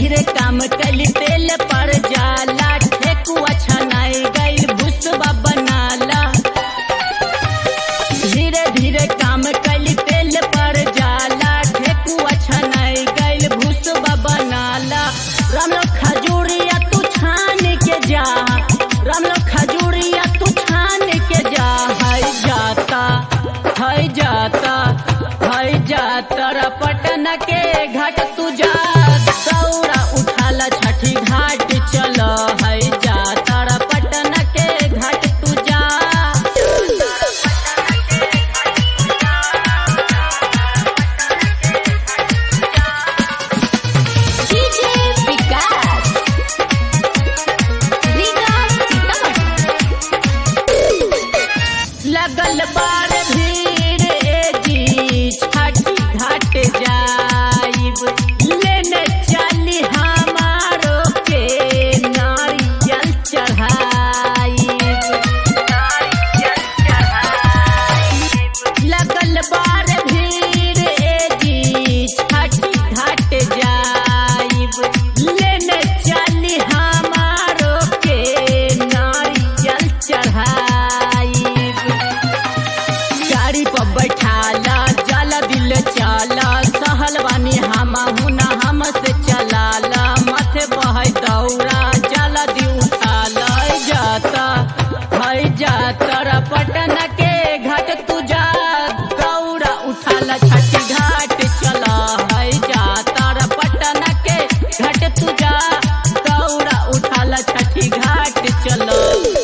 धीरे काम कली तेल पर जाला ठेकुआ छनाई गई भुसबा बनाला धीरे धीरे काम कली तेल पर जाला ठेकुआ छनाई गई भुसबा बनाला रामलो खजूरिया तू छान के जा रामलो खजूरिया तू छान के जा है जाता है जाता है जाता रा पटन के घाट तू जा दौड़ा उठाला छठी घाट चल है जाता रा पटन के घाट तू जा डीजे विकास रीगा सीतामढ़ी लगल बार भीड़ ए जी छठी घाट जाइब लेने चली हमारो के नारियल चढ़ाइब लगल बार भीड़ ए जी छठी घाट जाइब लेने चली हमारो के नारियल चढ़ाइब गाड़ी पर बैठाला जल दिल चाला सहल बानी हम हुना हम से चलाला माथे बह दौड़ा जल दी उठाला जाता है जाता रा पटन के घाट तू जा दौड़ा उठाला छठी घाट चला है जाता रा पटन के घाट तू जा दौड़ा उठाला छठी घाट चलो